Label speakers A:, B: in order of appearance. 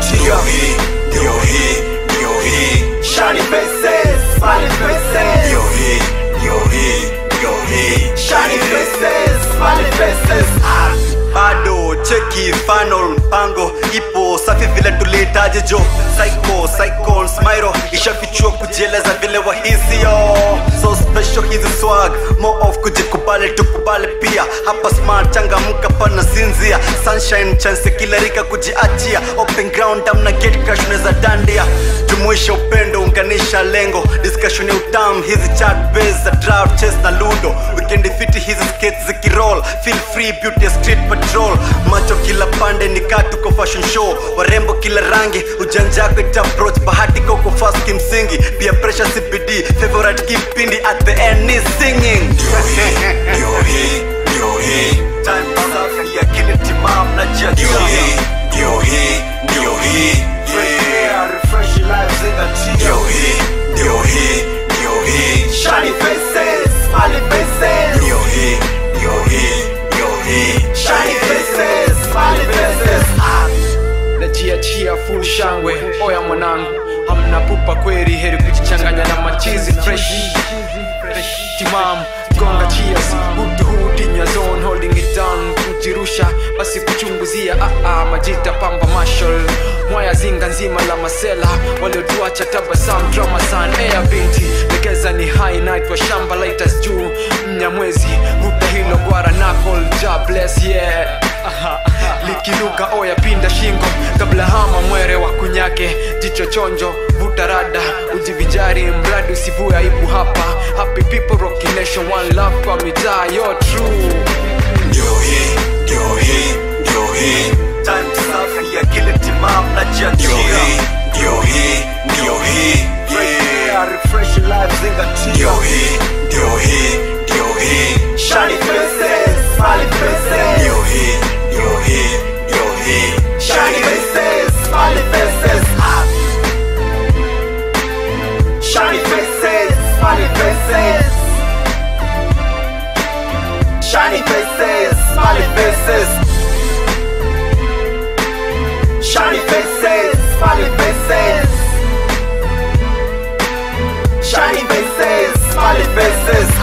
A: ndio hii ndio hii ndio hii
B: Shiny faces, smiling faces.
A: ndio hii ndio hii ndio hii
B: Shiny faces, smiling faces. Ah.
A: bado cheki final mpango ipo safi vile tulihitaji jo psycho psycho smiro ishafichua kujieleza vile wahisio so special hizi swag more of kujikubali tukubali pia hapa smart changamka pana sinzia sunshine chance kila rika kujiachia open ground amna gate crash unaweza dandia jumuisha upendo unganisha lengo discussion ya utam hizi chat base za draft chess na ludo weekend fiti hizi skates zikiroll feel free beauty street patrol macho kila pande ni katuko fashion show warembo kila rangi ujanja yako ita approach bahati koko fast kimsingi pia pressure cbd favorite kipindi at the end ni singing ndio hii ndio hii ndio hii time safi ya kile timam na jia ndio hii ndio hii ndio hii
B: Yeah, refresh your lives in the tea.
A: ndio hii ndio hii ndio hii
B: Shiny faces, smiling faces.
A: ndio hii ndio hii ndio hii
B: Shiny faces, smiling faces. Ah.
C: najiachia full shangwe oya mwanangu hamna pupa kweli heri kujichanganya na machizi fresh timam gonga cheers utuhudinya zone holding it down kujirusha basi kuchunguzia ah, ah, majita pamba marshal mwaya zinga nzima la masela waliotuacha tabasam drama san ea binti legeza ni high night wa shamba lighters juu mnyamwezi vuta hilo gwara nakol ja bless yeah likinuka oya pinda shingo kabla hama mwere wa kunyake jicho chonjo vuta rada ujivijari mradi usivue aibu hapa happy people rocky nation one love kwa mitaa yo true
A: ndio hii ndio hii ndio hii time safi ya kile timam na jia ndio hii ndio hii ndio hii
B: Yeah, refresh your lives in the tea.
A: ndio hii ndio hii ndio hii
B: Shiny faces, smiling faces.
A: ndio hii ndio hii ndio hii
B: Shiny faces, smiling faces. Ah. Shiny faces, smiling faces. Shiny faces, smiling faces. Shiny faces, smiling faces. Shiny faces, smiling faces.